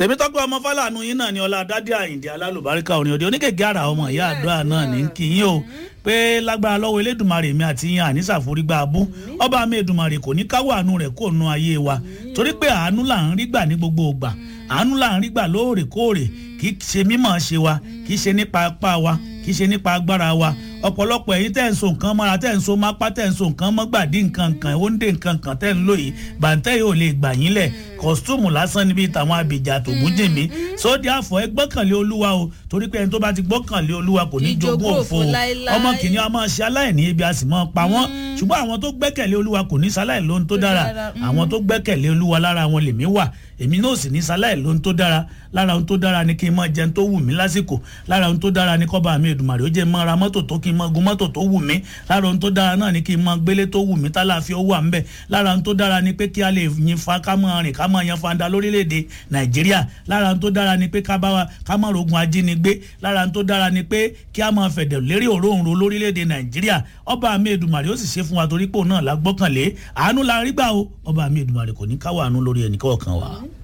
tèmítọ́pẹ́ ọmọ fálànù yín náà ni ọlá dádì àyìndí alálùbáríkà orin òde oníkèké ara ọmọ ìyá àdúrà náà ní kí yín o pé lágbára lọ́wọ́ elédùnmarè mi àti yín ànísà forígbà abú ọba mi èdùnmarè kò ní káwọ́ àánú rẹ̀ kó nu ayé wa torí pé àánú là ń rí gbà ní gbogbo ìgbà àánú là ń rí gbà lóòrèkóòrè kì í ṣe mímọ̀ ṣe wa kì í ṣe nípa apá wa kì í ṣe nípa agbára wa ọ̀pọ̀lọpọ̀ ẹ̀yin tẹ́ ń so nǹkan mọ́ra tẹ́ ń so mápá tẹ́ ń so nǹkan mọ́gbàdí nǹkan kan ó ń dé nǹkan kan tẹ́ ń lò yìí bàǹtẹ́ yìí ò lè gbà yín lẹ̀ kọ́sítúmù lásán níbi tàwọn abìjà tó gúnjìmí sóde àfọ̀ ẹ gbọ́kànlé olúwa o torí pé ẹni tó bá ti gbọ́kànlé olúwa kò ní jogún òfo o ọmọ kìnìún a máa ṣe aláìní ebi a sì máa pa wọ́n ṣùgbọ́n àwọn tó gbẹ́kẹ̀lé olúwa kò ní sáláì lóhun tó dára àwọn tó gbẹ́kẹ̀lé olúwa lára wọn lèmi wà èmi náà sì ní sáláì lóhun tó dára lára ohun tó dára ni kí n máa jẹun tó wù mí lásìkò lára ohun tó dára ni kọ́ba mi èdùmàrè ó jẹ́ máa ra mọ́tò tó kí n máa gun mọ́tò tó wù mí lára ohun tó dára náà ni kí n máa gbélé tó wù mí tálàáfíà ó wà ń bẹ̀ lára ohun tó dára ni pé kí a lè yin fa ká máa rìn ká máa yan fanda lórílẹ̀‐èdè nàìjíríà lára ohun tó dára ni pé ká bá wa ká máa rogun ajínigbé lára ohun tó dára ni pé kí a máa fẹ̀dẹ̀ lérí òróǹro lórílẹ̀‐èdè nàìjíríà ọba mi èdùmàrè ó sì ṣe fún wa torí pé òun náà la gbọ́kànlé àánú la rí gbà o ọba mi èdùmàrè kò ní káwọ́ àánú lórí ẹnì kọ̀ọ̀kan wa.